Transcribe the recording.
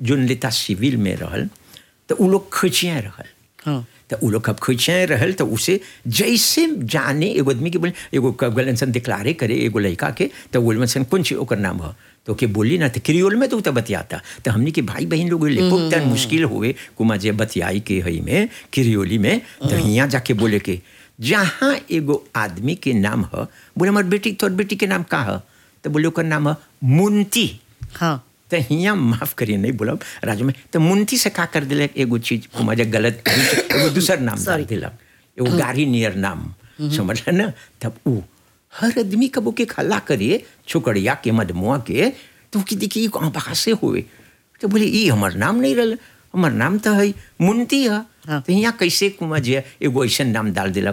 जोन लेता सिविल में रहल तो उ लोग खचिया रहल हाँ तो उ लोग अब खचिया रहल तो उसे जैसे जाने एगो आदमी के बोले एगो गलन सन डिक्लारे करे एगो लड़का के तो बोल सन कौन चीज ओकर नाम है तो के बोली ना तो क्रियोल में तो उ तो बतियाता तो हमने के भाई बहन लोग ले खूब तन मुश्किल हुए कुमा जे बतियाई के हई में क्रियोली में तो यहाँ जाके बोले के जहाँ एगो आदमी के नाम है बोले हमार बेटी तोर बेटी के नाम का है तो बोले ओकर नाम है मुंती हाँ तो हियाँ माफ करिए नहीं बोलब राजू में तो मुंती से का कर दिलक एगो चीज मजा गलत एगो दूसर नाम डाल Sorry. दिलक एगो गाड़ी नियर नाम समझ ना तब उ हर आदमी कबो के खला करिए छोकरिया के मदमुआ के तो कि देखिए कहाँ बाहर से हुए तो बोले ई हमार नाम नहीं रहा हमार नाम तो है मुंती है हाँ। तो यहाँ कैसे कुमा जे एगो ऐसा नाम डाल दिलक